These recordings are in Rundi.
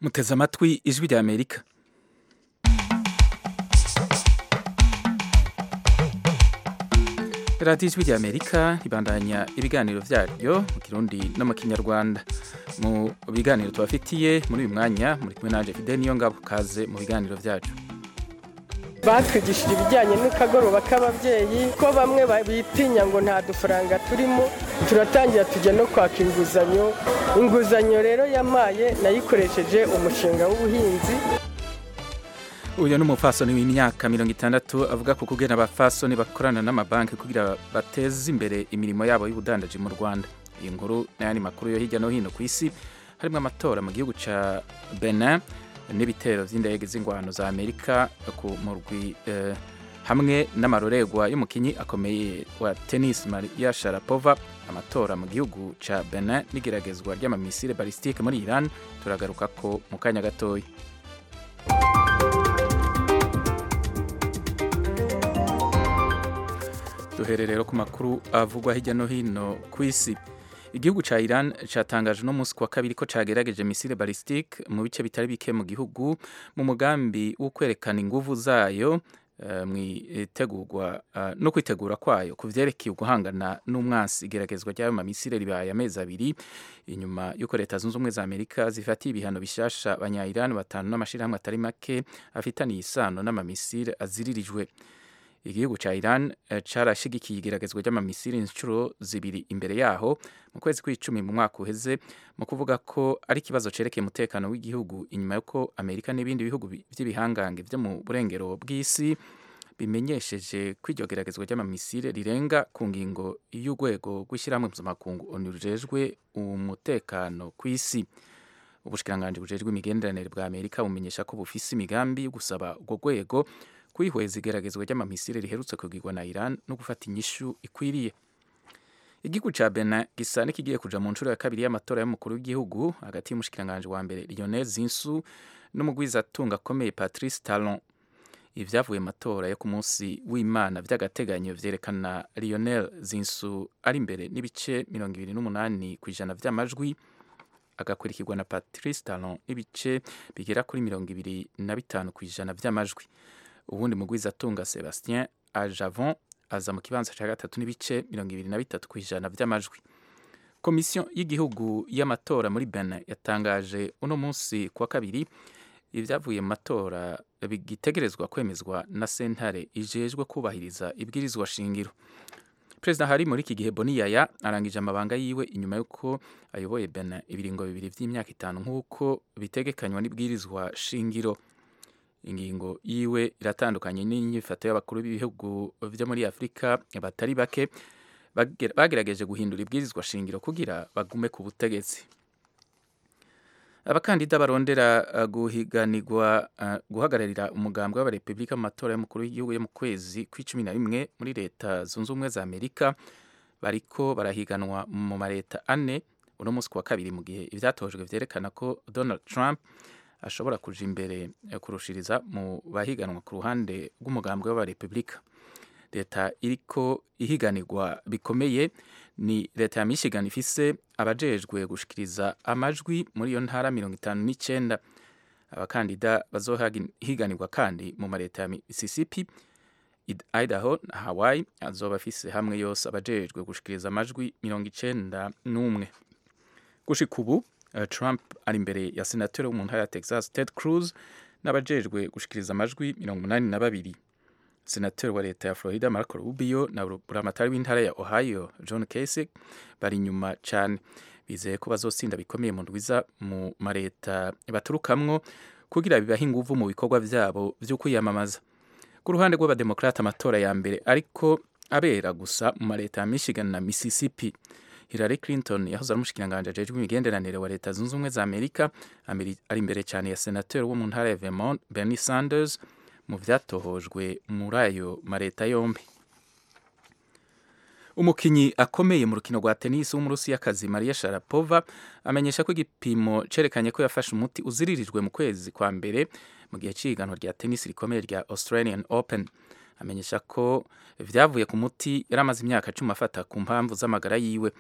muteze amatwi ijwi rya amerika radiyo ijwi rya amerika ribandanya ibiganiro byaryo mu kirundi no mu kinyarwanda mu biganiro tubafitiye muri uyu mwanya muri kumwe nanjye fide niyo ngabo kaze mu biganiro byacu batwigishije ibijyanye n'akagoroba k'ababyeyi ko bamwe bitinya ngo nta dufaranga turimo turatangira tujya no kwaka inguzanyo inguzanyo rero yamaye nayikoresheje umushinga w'ubuhinzi uyu ni umupfasoni w'imyaka mirongo itandatu avuga ku kugena abapfasoni bakorana n'amabanki kugira bateze imbere imirimo yabo y'ubudandaji mu rwanda iyi nkuru n'ayandi makuru yo hirya no hino ku isi harimo amatora mu gihugu cya benin n'ibitero by'indege z'ingwano za amerika ku murwi eh, hamwe n'amarorerwa y'umukinyi akomeye wa tennis maria sharapova amatora mu gihugu cya benin n'igeragezwa ry'amamisire balisitike muri iran turagaruka ko mu kanya gatoya duhere rero ku makuru avugwa hirya no hino ku isi igihugu cya Iran cyatangaje uno munsi kuwa kabiri ko cyagerageje misile balisitike mu bice bitari bike mu gihugu mu mugambi wo kwerekana inguvu zayo uh, mu itegurwa uh, no kwitegura kwayo ku vyerekeye guhangana n'umwansi igeragezwa ry'ayo mamisile ribaye amezi abiri inyuma y'uko leta zunze ubumwe za amerika zifatiye ibihano bishasha abanya-iran batanu n'amashirahamwe atari make afitaniye isano n'amamisile aziririjwe igihugu cya Iran carashigikiye igeragezwa ry'amamisiri inshuro zibiri imbere yaho mu kwezi kw'icumi mu mwaka uheze mu kuvuga ko ari ikibazo cerekeye umutekano w'igihugu inyuma y'uko amerika n'ibindi bihugu by'ibihangange byo mu burengero bw'isi bimenyesheje ko iryo geragezwa ry'amamisire rirenga ku ngingo y'urwego rw'ishyirahamwe mpuzamakungu onu rujejwe umutekano ku isi ubushikiranganji bujejwe imigenderanire bwa amerika bumenyesha ko bufise imigambi yo gusaba urwo rwego kwihweza igeragezwa ry'amamisire riherutse kugirwa na Iran no gufata inyishu ikwiriye igihugu ca Benin gisa n'ikigiye kuja mu nshuro ya kabiri y'amatora y'umukuru w'igihugu hagati y'umushikiranganje wa mbere Lionel Zinsu n'umugwizatunga akomeye Patrice Talon ivyavuye matora yo ku munsi w'Imana vy'agateganyo vyerekana Lionel Zinsu ari imbere n'ibice mirongo ibiri n'umunani kw'ijana vy'amajwi agakurikirwa na Patrice Talon n'ibice bigera kuri mirongo ibiri na bitanu kw'ijana vy'amajwi ubundi mugwizatunga Sebastien Ajavon aza mu kibanza cya gatatu n'ibice mirongo ibiri na bitatu ku ijana by'amajwi komisiyo y'igihugu y'amatora muri Benin yatangaje uno munsi kuwa kabiri ibyavuye mu matora bigitegerezwa kwemezwa na sentare ijejwe kubahiriza ibwirizwa shingiro perezida hari muri iki gihe Boni Yaya arangije amabanga yiwe inyuma y'uko ayoboye Benin ibiringo bibiri by'imyaka itanu nk'uko bitegekanywa n'ibwirizwa shingiro ingingo yiwe iratandukanye n'inyifato y'abakuru b'ibihugu byo muri afurika batari bake bagerageje guhindura ibwirizwa shingiro kugira bagume ku butegetsi abakandida barondera guhiganirwa guhagararira umugambwe w'abarepubulika mu matora y'umukuru w'igihugu yo mu kwezi kw'icumi na rimwe muri leta zunze ubumwe za amerika bariko barahiganwa mu mareta ane uno munsi kuwa kabiri mu gihe ibyatojwe vyerekana ko donald trump ashobora kuja imbere kurushiriza mu bahiganwa ku ruhande rw'umugambwe w'abarepubulika leta iriko ihiganirwa bikomeye ni leta ya michigan ifise abajejwe gushikiriza amajwi muri iyo ntara mirongo itanu n'icenda abakandida bazohiganirwa kandi mu mareta ya mississippi idaho na hawaii azoba afise hamwe yose abajejwe gushikiriza amajwi mirongo icenda n'umwe gushika ubu Trump ari imbere ya senateri wo mu ntara ya Texas Ted Cruz n'abajejwe gushikiriza amajwi mirongo umunani na babiri senateri wa leta ya Florida Marco Rubio na buramatari w'intara ya Ohio John Kasich bari inyuma cane bizeye ko bazotsinda bikomeye mu ndwiza mu mareta baturukamwo kugira bibahe inguvu mu bikorwa vyabo vyo kwiyamamaza ku ruhande rw'abademokrata amatora ya mbere ariko abera gusa mu mareta ya Michigan na Mississippi Hillary Clinton yahoze ari umushikiranganji ajejwe imigenderanire wa leta zunze ubumwe za Amerika ari imbere cyane ya senateri wo mu ntara ya Vermont Bernie Sanders mu vyatohojwe muri ayo mareta yombi umukinyi akomeye mu rukino rwa tennis w'umurusiyakazi Maria Sharapova amenyesha ko igipimo cerekanye ko yafashe umuti uziririjwe mu kwezi kwa mbere mu gihe c'ihiganwa rya tennis rikomeye rya Australian Open amenyesha ko vyavuye ku muti yari amaze imyaka cumi afata ku mpamvu z'amagara yiwe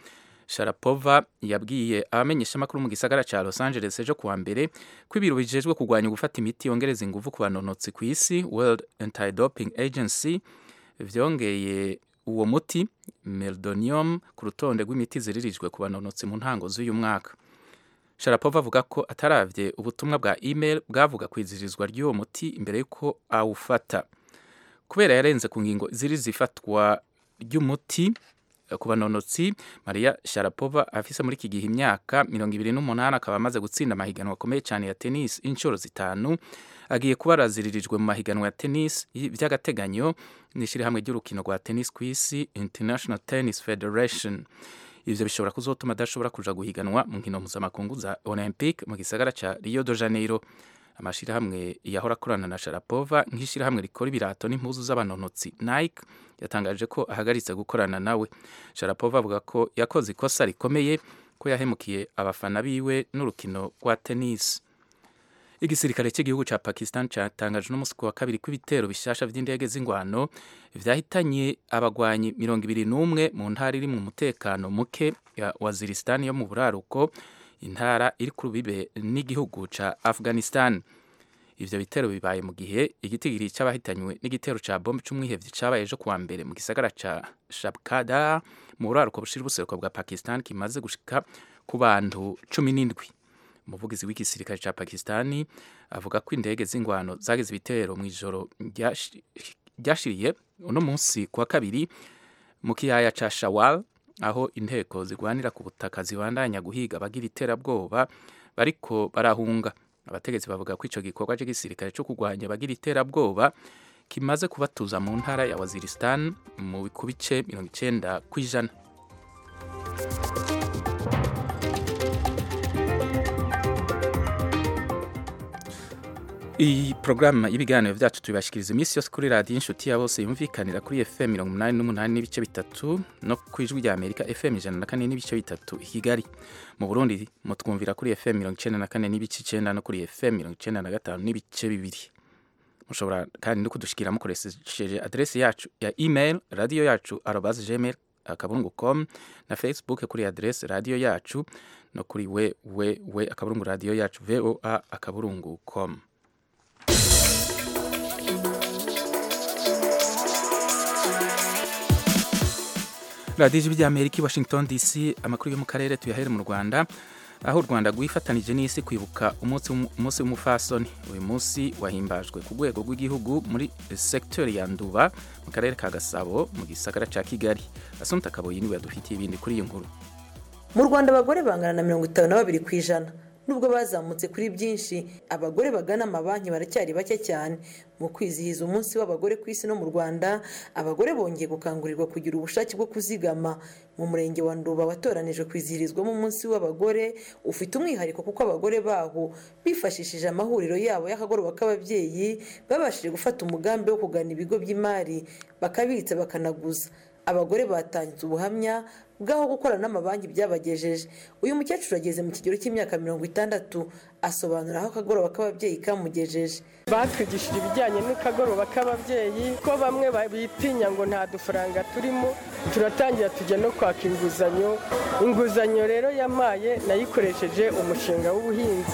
sharapova yabwiye abamenyeshamakuru mu gisagara ca los angeles ejo kuwa mbere ko ibiro bijejwe kurwanya gufata imiti yongereza inguvu ku banonotsi ku isi world anti-doping agency vyongeye uwo muti meldonium ku rutonde rw'imiti ziririjwe ku banonotsi mu ntango z'uyu mwaka sharapova avuga ko ataravye ubutumwa bwa email bwavuga kwizirizwa ry'uwo muti imbere y'uko awufata kubera yarenze ku ngingo ziri zifatwa ry'umuti ku banonotsi maria sharapova afise muri iki gihe imyaka mirongo ibiri n'umunani akaba amaze gutsinda amahiganwa akomeye cyane ya tennis inshuro zitanu agiye kuba araziririjwe mu mahiganwa ya tennis by'agateganyo n'ishyirahamwe ry'urukino rwa tennis ku isi international tennis federation ivyo bishobora kuzotuma adashobora kuja guhiganwa mu nkino mpuzamakungu za olympic mu gisagara ca rio de janeiro amashirahamwe yahora akorana na sharapova nk'ishirahamwe rikora ibirato n'impuzu z'abanonotsi nike yatangaje ko ahagaritse gukorana nawe sharapova avuga ko yakoze ikosa rikomeye ko yahemukiye abafana biwe n'urukino rwa tennis igisirikare cy'igihugu ca pakistan catangaje n'umunsi wa kabiri kw'ibitero bishasha vy'indege z'ingwano vyahitanye abagwanyi mirongo ibiri n'umwe mu ntara iri mu mutekano muke ya waziristan yo mu buraruko intara iri ku rubibe n'igihugu ca afghanistan ivyo bitero bibaye mu gihe igitigiri c'abahitanywe n'igitero ca bombe c'umwihevyi cabaye ejo kuwa mbere mu gisagara ca shabkada mu buraruko bushira ubuseruko bwa pakistan kimaze gushika ku bantu cumi n'indwi umuvugizi w'igisirikare ca pakistani avuga ko indege z'ingwano zagize ibitero mu ijoro ryashiriye uno munsi kuwa kabiri mu kiyaya ca shawal aho inteko zigwanira ku butaka zibandanya guhiga abagira iterabwoba bariko barahunga abategetsi bavuga ko ico gikorwa c'igisirikare co kurwanya abagira iterabwoba kimaze kubatuza mu ntara ya waziristan mu ku bice mirongo icenda kw'ijana iyi porogaramu y'ibiganiro byacu tubibashikiriza iminsi yose kuri radiyo inshuti ya bose yumvikanira kuri fm mirongo umunani n'umunani n'ibice bitatu no ku ijwi rya amerika fm ijana na kane n'ibice bitatu i kigali mu burundi mutwumvira kuri fm mirongo icenda na kane n'ibice icenda no kuri fm mirongo icenda na gatanu n'ibice bibiri mushobora kandi no kudushikira mukoresheje adresi yacu ya email radiyo yacu arobas gmail akaburungu com na facebook kuri adresi radiyo yacu no kuri we we we akaburungu radiyo yacu voa akaburungu com radiyo ijwi ry'amerika i washington dc amakuru yo mu karere tuyahere mu rwanda aho u rwanda rwifatanije n'isi kwibuka umunsi w'umufasoni uyu munsi wahimbajwe ku rwego rw'igihugu muri sekiteri ya nduba mu karere ka gasabo mu gisagara cya kigali asunta kaboyi niwe yadufitiye ibindi kuri iyi nkuru mu rwanda abagore bangana na mirongo itanu na babiri ku ijana nubwo bazamutse kuri byinshi abagore bagana amabanki baracyari bake cyane mu kwizihiza umunsi w'abagore ku isi no mu rwanda abagore bongeye gukangurirwa kugira ubushake bwo kuzigama mu murenge wa nduba watoranijwe kwizihirizwamo umunsi w'abagore ufite umwihariko kuko abagore baho bifashishije amahuriro yabo y'akagoroba k'ababyeyi babashije gufata umugambi wo kugana ibigo by'imari bakabitsa bakanaguza abagore batanze ubuhamya bw'aho gukorana n'amabanki byabagejeje uyu mukecuru ageze mu kigero cy'imyaka mirongo itandatu asobanura aho akagoroba k'ababyeyi kamugejeje batwigishije ibijyanye n'akagoroba k'ababyeyi ko bamwe bitinya ngo nta dufaranga turimo turatangira tujya no kwaka inguzanyo inguzanyo rero yamaye nayikoresheje umushinga w'ubuhinzi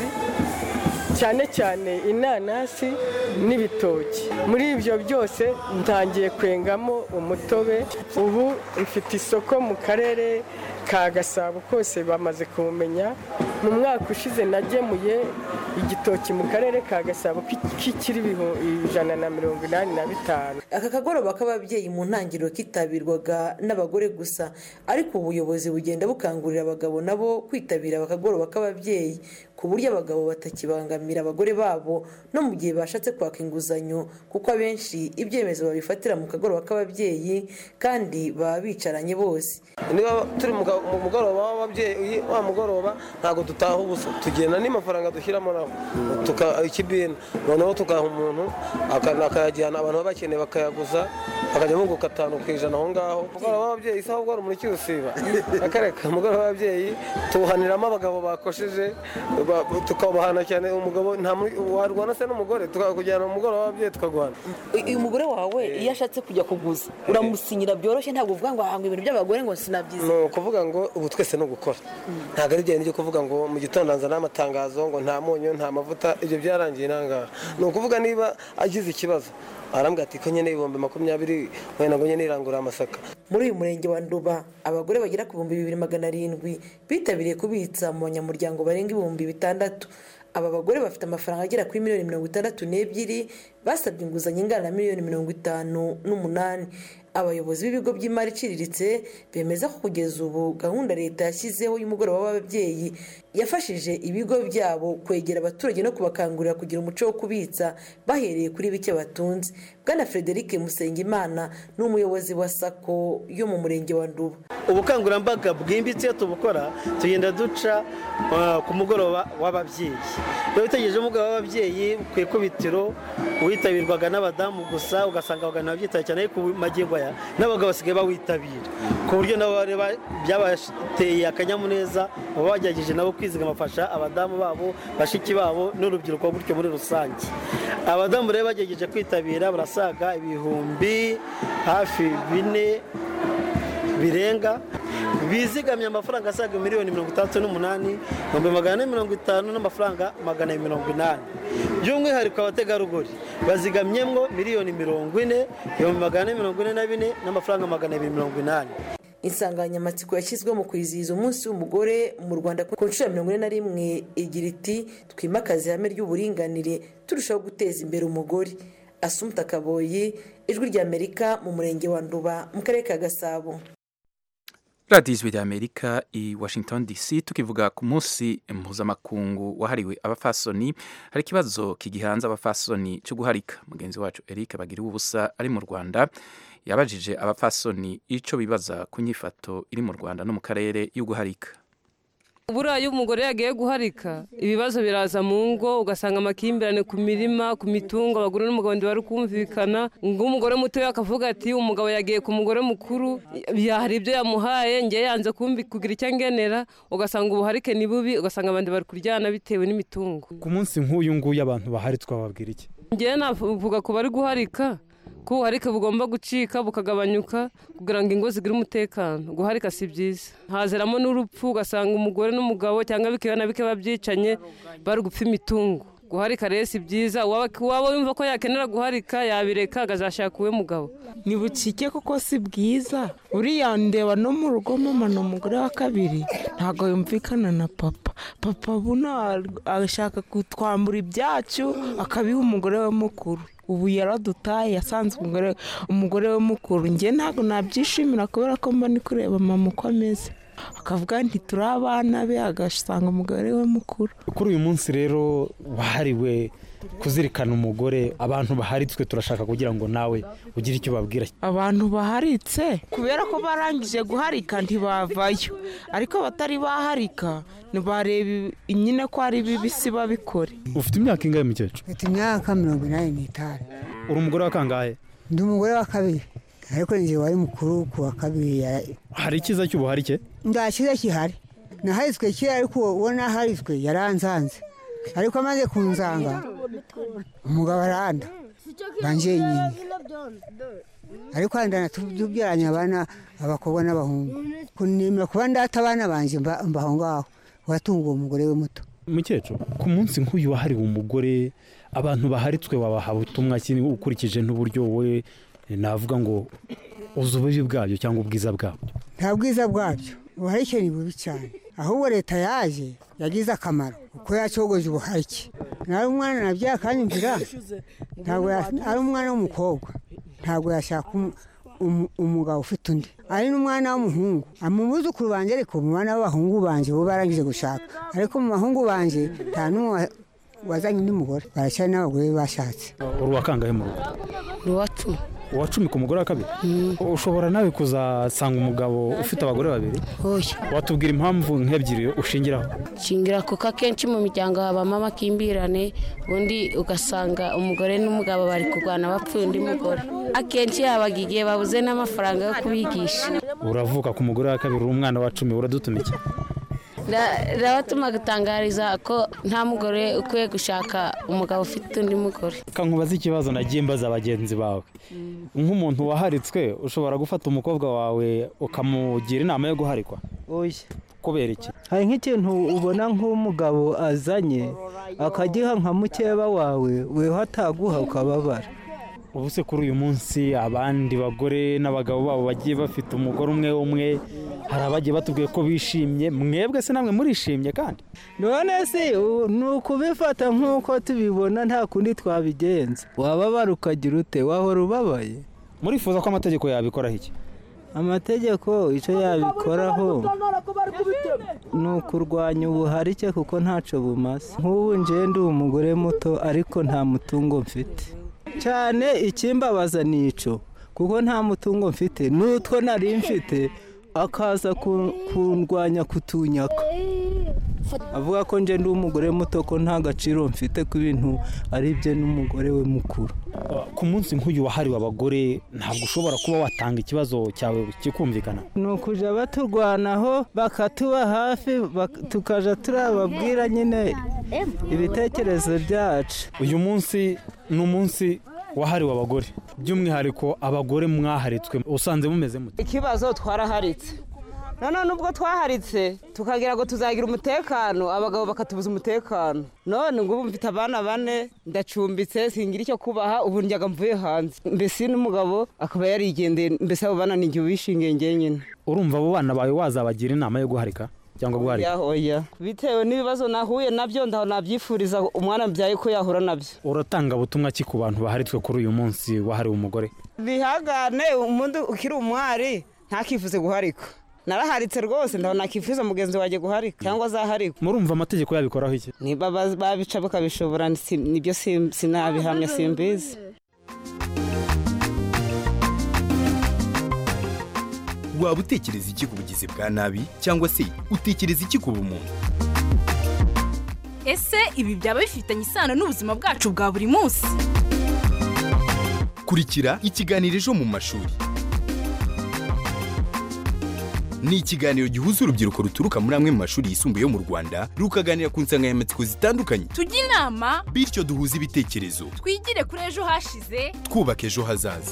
cyane cyane inanasi n'ibitoki muri ibyo byose ntangiye kwengamo umutobe ubu mfite isoko mu karere ka gasabo kose bamaze kumenya mu mwaka ushize nagemuye igitoki mu karere ka gasabo k'ikiri ijana na mirongo inani na bitanu aka kagoroba k'ababyeyi mu ntangiriro kitabirwaga n'abagore gusa ariko ubuyobozi bugenda bukangurira abagabo nabo kwitabira akagoroba k'ababyeyi ku buryo abagabo batakibangamira abagore babo no mu gihe bashatse kwaka inguzanyo kuko abenshi ibyemezo babifatira mu kagoroba k'ababyeyi kandi baba bicaranye bose niba turi mu mugoroba w'ababyeyi wa mugoroba ntabwo dutaha ubusa tugenda n'amafaranga dushyiramo nabo ikibina noneho tugaha umuntu akayajyana abantu baba bakeneye bakayaguza akajya bunguka atanu ku ijana aho ngaho umugoroba w'ababyeyi isaha ubwo umuriki usiba akareka umugoroba w'ababyeyi tuwuhaniramo abagabo bakosheje tukabahana cyane umugabo warwana se n'umugore tukakujyana mu mugoroba w'ababyeyi tukaguhana uyu mugore wawe iyo ashatse kujya kuguza uramusinyira byoroshye ntabwo uvuga ngo ahanga ibintu by'abagore ngo nabyize ni ukuvuga ngo ubu twese ni ugukora ntabwo ari byo kuvuga ngo mu gitondo nzana amatangazo ngo nta munyu nta mavuta ibyo byarangiye nangaha ni ukuvuga niba agize ikibazo arambwira ati ko nyine ibihumbi makumyabiri wenda ngo nyine irangurura amasaka muri uyu murenge wa nduba abagore bagera ku bihumbi bibiri magana arindwi bitabiriye kubitsa mu banyamuryango barenga ibihumbi bitandatu aba bagore bafite amafaranga agera kuri miliyoni mirongo itandatu n'ebyiri basabye inguzanyo ingana na miliyoni mirongo itanu n'umunani abayobozi b'ibigo by'imari iciriritse bemeza ko kugeza ubu gahunda leta yashyizeho y'umugoroba w'ababyeyi yafashije ibigo byabo kwegera abaturage no kubakangurira kugira umuco wo kubitsa bahereye kuri bike batunze bwana frederic musengimana ni umuyobozi wa sako yo mu murenge wa nduba ubukangurambaga bwimbitse iyo tubukora tugenda duca uh, ku mugoroba w'ababyeyi iyo witegereje umugoroba w'ababyeyi ku ikubitiro witabirwaga n'abadamu gusa ugasanga abagana babyitaye cyane ariko ubu magingo aya n'abagabo basigaye bawitabira ku buryo nabo bareba byabateye akanyamuneza baba bagerageje nabo kwizigama bafasha abadamu babo bashiki babo n'urubyiruko gutyo muri rusange abadamu rero bagerageje kwitabira barasaga ibihumbi hafi bine birenga bizigamye amafaranga asaga miliyoni mirongo itandatu n'umunani ibihumbi magana ane mirongo itanu n'amafaranga magana abiri mirongo inani by'umwihariko abategarugori bazigamyemo miliyoni mirongo ine ibihumbi magana ane mirongo ine na bine n'amafaranga magana abiri mirongo inani insanganyamatsiko yashyizweho mu kwizihiza umunsi w'umugore mu rwanda ku nshuro ya mirongo ine na rimwe igira iti twimakaze ihame ry'uburinganire turushaho guteza imbere umugore asumuta kaboyi ijwi ry'amerika mu murenge wa nduba mu karere ka gasabo radiyo ijwi ry'amerika i washington dc tukivuga ku munsi mpuzamakungu wahariwe abafasoni hari ikibazo kigihanze abafasoni cyo guharika mugenzi wacu eric bagiriwe ubusa ari mu rwanda yabajije abafasoni icyo bibaza ku nyifato iri mu rwanda no mu karere yo guharika buriya iyo umugore yagiye guharika ibibazo biraza mu ngo ugasanga amakimbirane ku mirima ku mitungo abagore n'umugabo bari kumvikana ng'umugore mutoya akavuga ati umugabo yagiye ku mugore mukuru hari ibyo yamuhaye ngewe yanze kugira icyo angenera ugasanga ubuharike ni bubi ugasanga abandi bari kuryana bitewe n'imitungo ku munsi nk'uyu nguyu abantu baharitswe bababwira iki ngewe navuga ku bari guharika ko ubuharike bugomba gucika bukagabanyuka kugira ngo ingo zigire umutekano guharika si byiza hazeramo n'urupfu ugasanga umugore n'umugabo cyangwa bikeya na bike babyicanye bari gupfa imitungo guharika rero si byiza waba wumva ko yakenera guharika yabireka akazashaka uwe mugabo ni bucike kuko si bwiza uriya ndeba no mu rugo mama ni umugore wa kabiri ntabwo yumvikana na papa papa buno ashaka kutwambura ibyacu akabiha umugore we mukuru ubu yaradutaye yasanze umugore umugore we mukuru njye ntabwo nabyishimira kubera ko mba ndi kureba mama uko ameze akavuga nti turi abana be agasanga umugore we mukuru kuri uyu munsi rero wahariwe kuzirikana umugore abantu baharitswe turashaka kugira ngo nawe ugire icyo babwira abantu baharitse kubera ko barangije guharika ntibavayo ariko abatari baharika ntibareba nyine ko ari bibisi babikore ufite imyaka ingahe mukecuru mfite imyaka mirongo inani n'itanu uri umugore wa kangahe ndi umugore wa kabiri ariko njye wari mukuru ku wa kabiri hari icyiza cy'ubuharike nta cyiza gihari naharitswe kera ariko uwo naharitswe yaranzanze ariko amaze kunzanga umugabo aranda banjye nyine ariko handana tubyaranye abana abakobwa n'abahungu kunemera kuba ndata abana banjye mbaho ngaho watunga uwo mugore we muto mukecuru ku munsi nk'uyu wahariwe umugore abantu baharitswe babaha ubutumwa ukurikije n'uburyo we navuga ngo uzi ububi bwabyo cyangwa ubwiza bwabyo nta bwiza bwabyo ubuharike ni bubi cyane ahubwo leta yaje yagize akamaro kuko yacogoje ubuharike nari umwana nabyaye akanyumvira ntabwo ari umwana w'umukobwa ntabwo yashaka umugabo ufite undi ari n'umwana w'umuhungu mu buzukuru banjye ariko mu bana b'abahungu banjye bo barangije gushaka ariko mu bahungu banjye nta n'umwe wazanye undi mugore baracyari n'abagore bashatse uri uwa kangahe mu rugo ni uwa cumi uwa cumi ku mugore wa kabiri ushobora nawe kuzasanga umugabo ufite abagore babiri watubwira impamvu nk'ebyiri ushingiraho shingira kuko akenshi mu miryango habamo amakimbirane ubundi ugasanga umugore n'umugabo bari kurwana bapfuye undi mugore akenshi yabaga igihe babuze n'amafaranga yo kubigisha uravuka ku mugore wa kabiri uri umwana wa cumi uradutumike rirabatuma gutangariza ko nta mugore ukwiye gushaka umugabo ufite undi mugore nkubaza ikibazo nagiye mbaza bagenzi bawe nk'umuntu waharitswe ushobora gufata umukobwa wawe ukamugira inama yo guharikwa oya kubera iki hari nk'ikintu ubona nk'umugabo azanye akagiha nka mukeba wawe weho ataguha ukababara ubu se kuri uyu munsi abandi bagore n'abagabo babo bagiye bafite umugore umwe umwe hari abagiye batubwiye ko bishimye mwebwe se namwe murishimye kandi none se ni ukubifata nk'uko tubibona nta kundi twabigenza wababara ukagira ute wahora ubabaye murifuza ko amategeko yabikoraho iki amategeko icyo yabikoraho ni ukurwanya ubuharike kuko ntacyo bumaze nk'ubu ndi umugore muto ariko nta mutungo mfite cyane ikimbabaza ni icyo kuko nta mutungo mfite n'utwo nari mfite akaza kundwanya kutunyaka avuga ko nje ndi umugore muto ko nta gaciro mfite ku bintu ari bye n'umugore we mukuru ku munsi nk'uyu wahariwe abagore ntabwo ushobora kuba watanga ikibazo cyawe kikumvikana ni ukujya baturwanaho bakatuba hafi tukajya turababwira nyine ibitekerezo byacu uyu munsi ni umunsi wahariwe abagore by'umwihariko abagore mwaharitswe usanze mumeze mute ikibazo twaraharitse noneho nubwo twaharitse tukagira ngo tuzagira umutekano abagabo bakatubuza umutekano none ngo ubu mfite abana bane ndacumbitse singira icyo kubaha ubu njyaga mvuye hanze mbese n'umugabo akaba yarigendeye mbese abo bana ni igihe ubishingiye ngenyine urumva abo bana bawe wazabagira inama yo guharika cyangwa guharika oya bitewe n'ibibazo nahuye nabyo ndaho nabyifuriza umwana mbyaye ko yahura nabyo uratanga butumwa ki ku bantu baharitswe kuri uyu munsi wahariwe umugore bihagane umuntu ukiri umwari ntakifuze guharika naraharitse rwose ndabona nakifuza mugenzi wanjye guharika cyangwa azaharikwa murumva amategeko yabikoraho iki niba babica bakabishobora nibyo sinabihamya simbizi waba utekereza iki ku bugizi bwa nabi cyangwa se utekereza iki ku bumuntu ese ibi byaba bifitanye isano n'ubuzima bwacu bwa buri munsi kurikira ikiganiro ejo mu mashuri ni ikiganiro gihuza urubyiruko ruturuka muri amwe mu mashuri yisumbuye yo mu rwanda rukaganira ku nsanganyamatsiko zitandukanye tujye inama bityo duhuze ibitekerezo twigire kuri ejo hashize twubaka ejo hazaza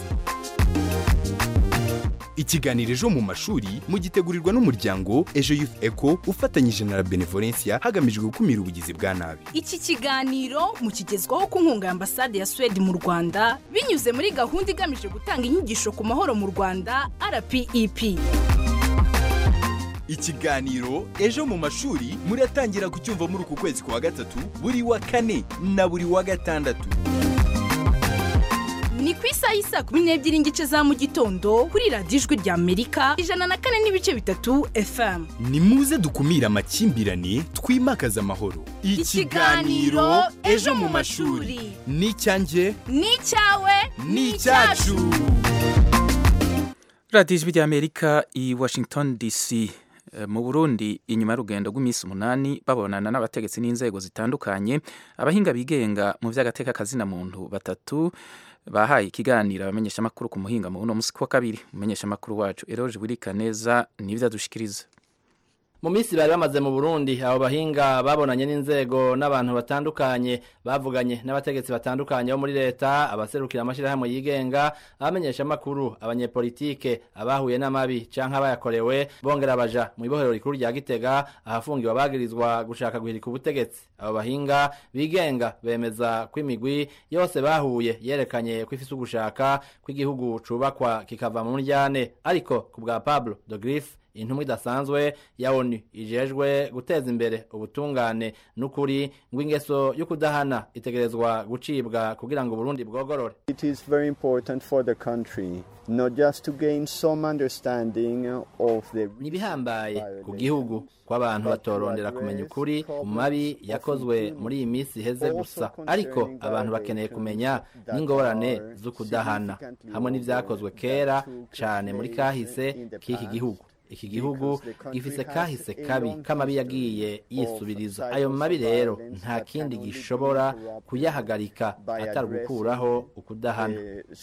ikiganiro ejo mu mashuri mugitegurirwa n'umuryango ejo youth eco ufatanyije na la benevolencia hagamijwe gukumira ubugizi bwa nabi iki kiganiro mukigezwaho ku nkunga ya ambasade ya suwede mu rwanda binyuze muri gahunda igamije gutanga inyigisho ku mahoro mu rwanda rpep ikiganiro ejo mu mashuri muratangira kucyumva muri uku kwezi kwa gatatu buri wa kane na buri wa gatandatu ni ku isaha y'isa kumi n'ebyiri n'igice za mu gitondo kuri radiyo ijwi rya amerika ijana na kane n'ibice bitatu fm ni muze dukumire amakimbirane twimakaze amahoro ikiganiro ejo mu mashuri ni icyanjye ni icyawe ni icyacu radiyo ijwi rya amerika i washington dc mu burundi inyuma y'urugendo rw'iminsi umunani babonana n'abategetsi n'inzego zitandukanye abahinga bigenga mu by'agateka kazina muntu batatu bahaye ikiganiro abamenyeshamakuru ku muhinga mu buno munsi wa kabiri umumenyeshamakuru wacu eroje burika neza nibyo adushikiriza mu minsi bari bamaze mu burundi abo bahinga babonanye n'inzego n'abantu batandukanye bavuganye n'abategetsi batandukanye bo muri leta abaserukira amashyirahamwe yigenga abamenyeshamakuru abanyepolitike abahuye n'amabi canke abayakorewe bongera baja mu ibohero rikuru rya gitega ahafungiwe abagirizwa gushaka guhirika ubutegetsi abo bahinga bigenga bemeza ko imigwi yose bahuye yerekanye ko ifise ugushaka ko igihugu cubakwa kikava mu muryane ariko ku bwa pablo de griffe intumwa idasanzwe ya onu ijejwe guteza imbere ubutungane n'ukuri ngo ingeso yo kudahana itegerezwa gucibwa kugira ngo Burundi bwogorore It is very important for the country not just to gain some understanding of the nibihambaye ku gihugu ko abantu batorondera kumenya ukuri ku mabi yakozwe muri iyi minsi iheze gusa ariko abantu bakeneye kumenya n'ingorane zo kudahana hamwe n'ivyakozwe kera cane muri kahise k'iki gihugu iki gihugu gifise kahise kabi k'amabi yagiye yisubiriza ayo mabi rero nta kindi gishobora kuyahagarika atari gukuraho ukudahana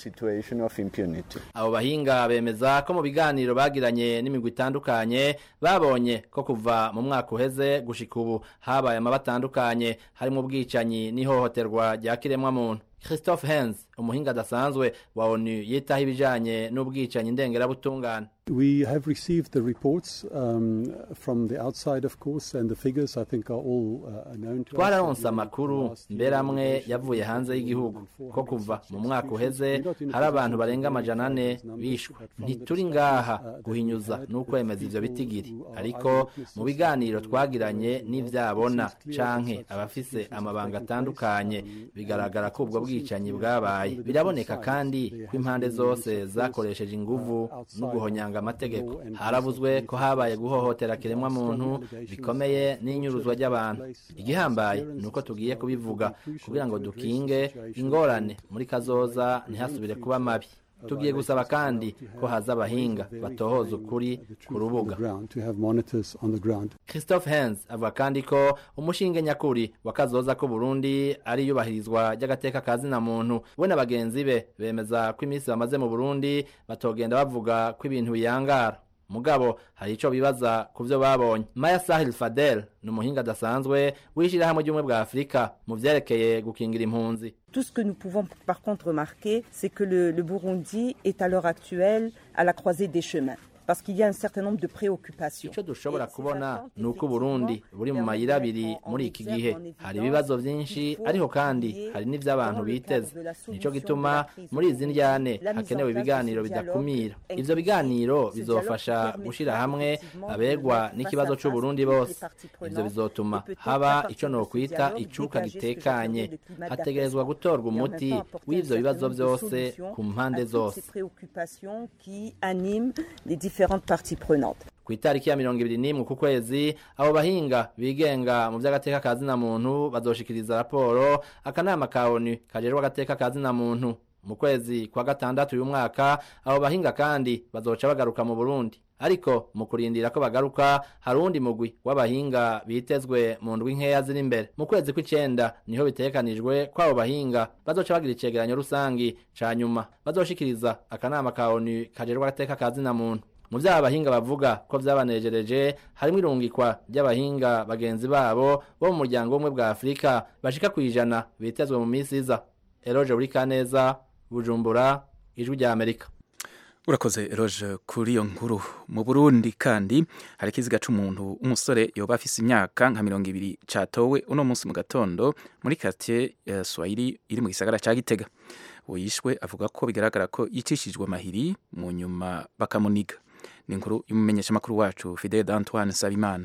abo bahinga bemeza ko mu biganiro bagiranye n'imigwi itandukanye babonye ko kuva mu mwaka uheze gushika ubu habaye amaba atandukanye harimo ubwicanyi n'ihohoterwa rya kiremwamuntu christophe hens umuhinga adasanzwe wa onu yitaho ibijanye n'ubwicanyi ndengerabutungane We have received the reports um, from the outside, of course, and the figures I think are all uh, known to us. twararonse amakuru mbere amwe yavuye hanze y'igihugu ko kuva mu mwaka uheze hari abantu barenga amajana ane bishwe ntituri ngaha guhinyuza n'ukwemeza ivyo bitigiri ariko mu biganiro twagiranye n'ivyabona canke abafise amabanga atandukanye bigaragara ko ubwo bwicanyi bwabaye biraboneka kandi ko impande zose zakoresheje inguvu no guhonyanga amategeko harabuzwe ko habaye guhohotera kiremwa muntu bikomeye n'inyuruzwa ry'abantu igihambaye ni uko tugiye kubivuga kugira ngo dukinge ingorane muri kazoza ntihasubire kuba mabi tugiye gusaba kandi ko haza abahinga batohoza ukuri ku rubuga To have monitors on the ground. christophe hens avuga kandi ko umushinge nyakuri wa kazoza ko burundi ari iyubahirizwa ry'agateka ka zina muntu we na bagenzi be bemeza ko iminsi bamaze mu burundi batogenda bavuga ko ibintu biyangara mugabo hari ico bibaza ku vyo babonye maya sahil fadel ni umuhinga adasanzwe w'ishirahamwe ry'ubumwe bwa afurika mu vyerekeye gukingira impunzi Tout ce que nous pouvons par contre remarquer, c'est que le, le Burundi est à l'heure actuelle à la croisée des chemins. Parce qu'il y a un certain nombre de préoccupations. icyo dushobora kubona ni uko uburundi buri mu mayira abiri muri iki gihe hari ibibazo byinshi ariko kandi hari n'iby'abantu biteze nicyo gituma muri izi njyane hakenewe ibiganiro bidakumira ivyo biganiro bizofasha gushyira hamwe abegwa n'ikibazo c'uburundi bose ivyo bizotuma haba icyo nokwita icuka gitekanye hategerezwa gutorwa umuti w'ivyo bibazo byose ku mpande zose Ces préoccupations qui animent les différentes parties prenantes. ku itariki ya mirongo ibiri n'imwe ku kwezi abo bahinga bigenga mu by'agateka ka zina muntu bazoshikiriza raporo akanama ka onu kajejwe agateka ka zina muntu mu kwezi kwa gatandatu uyu mwaka abo bahinga kandi bazoca bagaruka mu burundi ariko mu kurindira ko bagaruka hari uwundi mugwi w'abahinga bitezwe mu ndwi nkeya ziri imbere mu kwezi kw'icenda niho bitegekanijwe ko abo bahinga bazoca bagira icegeranyo rusangi ca nyuma bazoshikiriza akanama ka onu kajejwe agateka ka zina muntu mu vyaha abahinga bavuga ko vyabanejereje harimwo irungikwa ry'abahinga bagenzi babo bo mu muryango w'ubumwe bwa afurika bashika kw'ijana bitezwe mu misi iza eroje buri kaneza bujumbura ijwi rya amerika urakoze eroje kuri iyo nkuru mu burundi kandi hari ikiziga c'umuntu umusore yoba afise imyaka nka mirongo ibiri catowe uno munsi mu gatondo muri quartier ya swahili iri mu gisagara ca gitega uwo yishwe avuga ko bigaragara ko yicishijwe amahiri mu nyuma bakamuniga ni inkuru y'umumenyeshamakuru wacu fidele d'antoine sabimana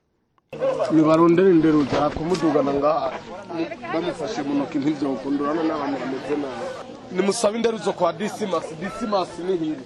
nibarondera indero za kumudugana ngaha bamufashe mu ntoki ntibyokundurana n'abantu bameze nabi nimusabe indero zo kwa disimasi disimasi ni hiri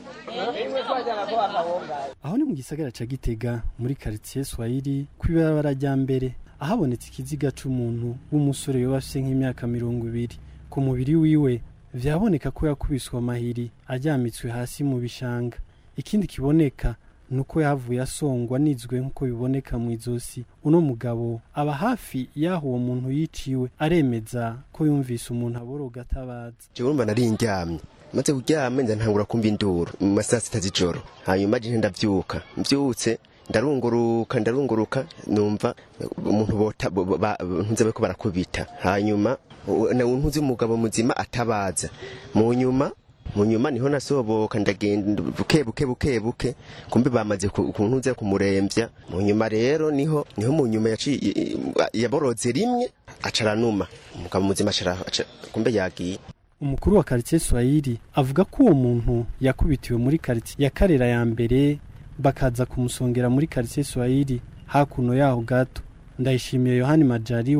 aho ni mu gisagara ca gitega muri quartier swahili kw'ibarabara rya mbere ahabonetse ikiziga c'umuntu w'umusore yoba afise nk'imyaka mirongo ibiri ku mubiri wiwe vyaboneka ko yakubiswe amahiri aryamitswe hasi mu bishanga ikindi kiboneka nuko yavuye asongwa nizwe nk'uko biboneka mu izosi uno mugabo aba hafi y'aho uwo muntu yiciwe aremeza ko yumvise umuntu aboroga atabaza jewe urumva nari ndyamye maze kuryama nza ntangura kumva induru mu masaha sita z'ijoro hanyuma je ndavyuka mvyutse ndarunguruka ndarunguruka numva umuntu bota ntuze bariko barakubita hanyuma ntuzi umugabo muzima atabaza mu nyuma mu nyuma niho nasoboka ndagenda buke buke buke buke kumbe bamaze kuntuze kumuremvya mu nyuma rero niho niho mu nyuma yaciye yaboroze rimwe acaranuma umugabo muzima acara kumbe yagiye umukuru wa quartier Swahili avuga ko uwo muntu yakubitiwe muri quartier ya Karera ya mbere bakaza kumusongera muri quartier Swahili hakuno yaho gato ndayishimiye Yohani Majaliwa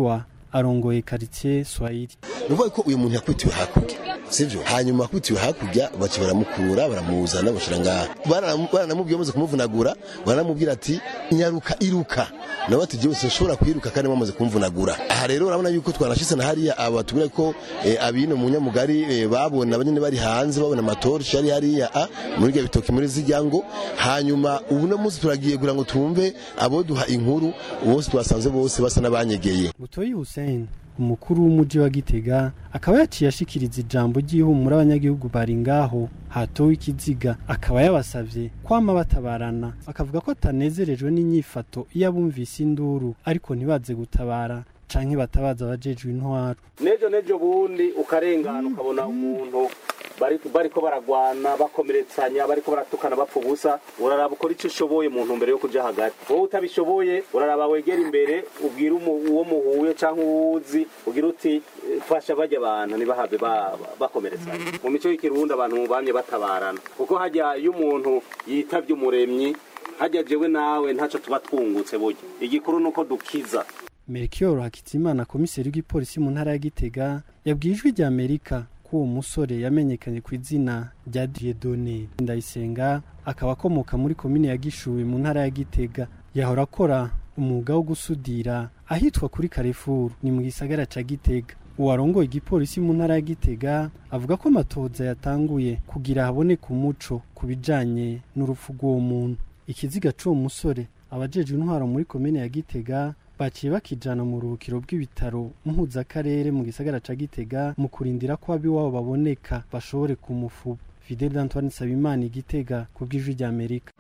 arongoye karitsiye swahili uvuga ko uyu muntu yakubitiwe hakurya sivyo hanyuma akubitiwe hakurya baca baramukura baramuzana bashira ngaha Baranam- baranamubwiye bamaze kumuvunagura baranamubwira ati nyaruka iruka nawe ati jewe sinshobora kwiruka kandi bamaze kumvunagura aha rero urabona yuko twanashitse na hariya aba tubwira ko eh, abino mu nyamugari eh, babona abanyene bari hanze babona amatorshi yari hariya a muri rya bitoki muri zijya ngo hanyuma ubu no munsi turagiye kugira ngo tumve abo duha inkuru bose twasanze bose basa n'abanyegeye butoyi hussein umukuru w'umuji wa gitega akaba yaciye ashikiriza ijambo ry'ihumura abanyagihugu bari ngaho hatowe ikiziga akaba yabasavye kwama batabarana akavuga ko atanezerejwe n'inyifato iyo abumvise induru ariko ntibaze gutabara canke batabaza abajejwe intwaro nejo nejo bundi ukarengana ukabona umuntu bari bariko baragwana bakomeretsanya bariko baratukana bapfa ubusa uraraba ukora icyo ushoboye mu ntumbero yo kuja hagati wowe utabishoboye uraraba wegera imbere ubwira umu- uwo muhuye cyangwa uwuzi ugira uti "Eh, fasha bajya abantu ntibahave ba- ba- bakomeretsanya mu mico y'ikirundi abantu bamye batabarana kuko hajya iyo umuntu yitavye umuremyi hajya jewe nawe ntaco tuba twungutse burya igikuru nuko dukiza Melchior Hakizimana komiseri w'igipolisi mu ntara ya Gitega yabwiye ijwi rya Amerika ko uwo musore yamenyekanye ku izina rya Dieudonné Ndayisenga akaba akomoka muri komine ya Gishubi mu ntara ya Gitega yahora akora umwuga wo gusudira ahitwa kuri Carrefour ni mu gisagara ca Gitega uwarongoye igipolisi mu ntara ya Gitega avuga ko amatohoza yatanguye kugira haboneke umuco ku bijanye n'urupfu rw'uwo muntu ikiziga c'uwo musore abajejwe intwaro muri komine ya Gitega baciye bakijana mu ruhukiro bw'ibitaro mpuzakarere mu gisagara ca Gitega mu kurindira ko abiwabo baboneka bashobore kumufuba Fidel Antoine Sabimana Igitega ku bw'ijwi rya Amerika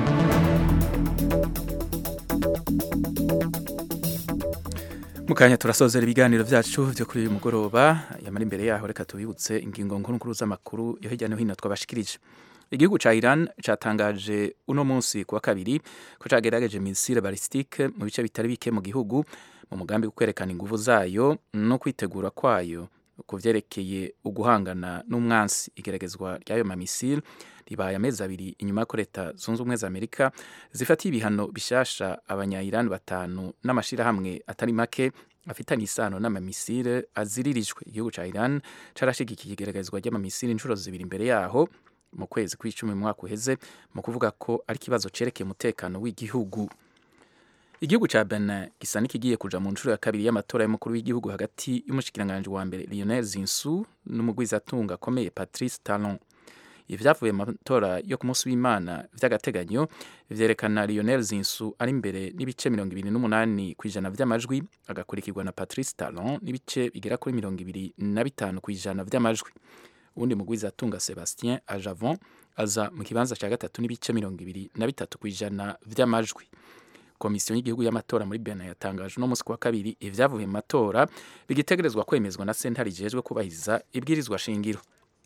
mukanya turasozera ibiganiro byacu byo kuri uyu mugoroba yamara imbere yaho reka tubibutse ingingo nkuru nkuru z'amakuru yo hirya no hino twabashikirije igihugu ca Iran catangaje uno munsi kuwa kabiri ko cagerageje misile balistike mu bice bitari bike mu gihugu mu mugambi wo kwerekana inguvu zayo no kwitegura kwayo ku vyerekeye uguhangana n'umwansi igeragezwa ry'ayo mamisile ribaye amezi abiri inyuma y'uko leta zunze ubumwe za amerika zifatiye ibihano bishasha abanya-iran batanu n'amashirahamwe atari make afitanye isano n'amamisile aziririjwe igihugu ca iran carashigikiye igeragezwa ry'amamisile inshuro zibiri imbere yaho mu kwezi kw'icumi mu mwaka uheze mu kuvuga ko ari ikibazo cerekeye umutekano w'igihugu igihugu ca Benin gisa n'ikigiye kuja mu nshuro ya kabiri y'amatora y'umukuru w'igihugu hagati y'umushikiranganji wa mbere Lionel Zinsou n'umugwizatunga akomeye Patrice Talon ivyavuye mu matora yo ku munsi w'Imana vy'agateganyo vyerekana Lionel Zinsou ari imbere n'ibice mirongo ibiri n'umunani kw'ijana vy'amajwi agakurikirwa na Patrice Talon n'ibice bigera kuri mirongo ibiri na bitanu kw'ijana vy'amajwi uwundi mugwizatunga Sebastien Ajavon aza mu kibanza ca gatatu n'ibice mirongo ibiri na bitatu kw'ijana vy'amajwi komisiyo y'igihugu y'amatora muri Benin yatangaje uno munsi wa kabiri ivyavuye mu matora bigitegerezwa kwemezwa na sentare ijejwe kubahiriza ibwirizwa shingiro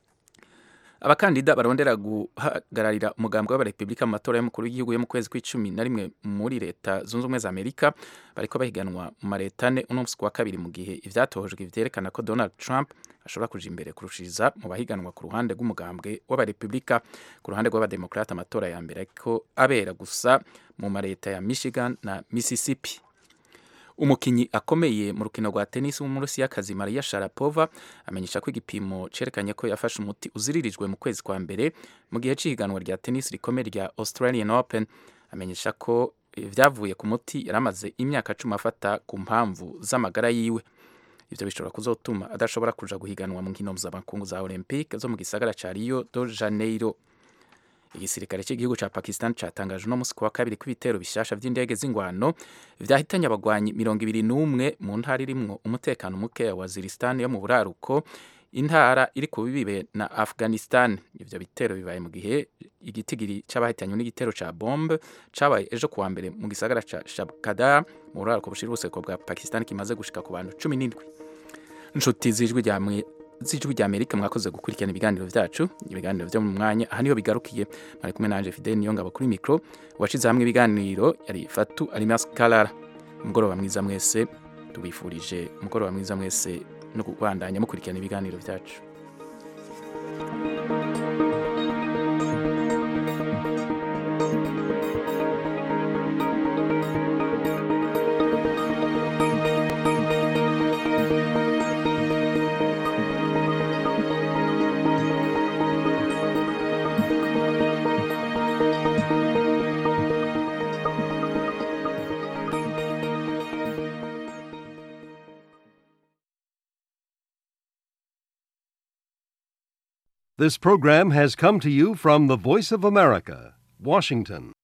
abakandida barondera guhagararira umugambi w'abarepublika mu matora y'umukuru w'igihugu yo mu kwezi kw'icumi na rimwe muri leta zunze ubumwe za amerika bariko bahiganwa mu mareta ane uno munsi wa kabiri mu gihe ivyatohojwe vyerekana ko donald trump ashobora kuja imbere kurushiriza mu bahiganwa ku ruhande rw'umugambwe w'abarepublika ku ruhande rw'abademokrata amatora ya mbere ariko abera gusa mu mareta ya michigan na mississippi umukinyi akomeye mu rukino rwa tennis w'umurusiyakazi Maria Sharapova amenyesha ko igipimo cerekanye ko yafashe umuti uziririjwe mu kwezi kwa mbere mu gihe c'ihiganwa rya tennis rikomeye rya Australian Open amenyesha ko vyavuye ku muti yaramaze imyaka cumi afata ku mpamvu z'amagara yiwe ivyo bishobora kuzotuma adashobora kuja guhiganwa mu nkino mpuzamakungu za Olympique zo mu gisagara ca Rio de Janeiro igisirikare cy'igihugu ca Pakistan catangaje uno musi kuwa kabiri kw'ibitero bishasha vy'indege z'ingwano vyahitanye abagwanyi mirongo ibiri n'umwe mu ntara irimwo umutekano muke ya Waziristan yo mu buraruko intara iri ku bibibe na Afghanistan ivyo bitero bibaye mu gihe igitigiri c'abahitanywe n'igitero ca bombe cabaye ejo kuwa mbere mu gisagara ca Shabkada mu buraruko bushira ubuseko bwa Pakistan kimaze gushika ku bantu cumi n'indwi inshuti z'ijwi rya z'ijwi rya Amerika mwakoze gukurikirana ibiganiro vyacu ibiganiro vyo mu mwanya aha niho bigarukiye mari kumwe nanje Fidel Niyongabo kuri micro washize hamwe ibiganiro yari Fatu Alimas Kalala umugoroba mwiza mwese tubifurije umugoroba mwiza mwese no kubandanya mukurikirana ibiganiro vyacu This program has come to you from the Voice of America, Washington.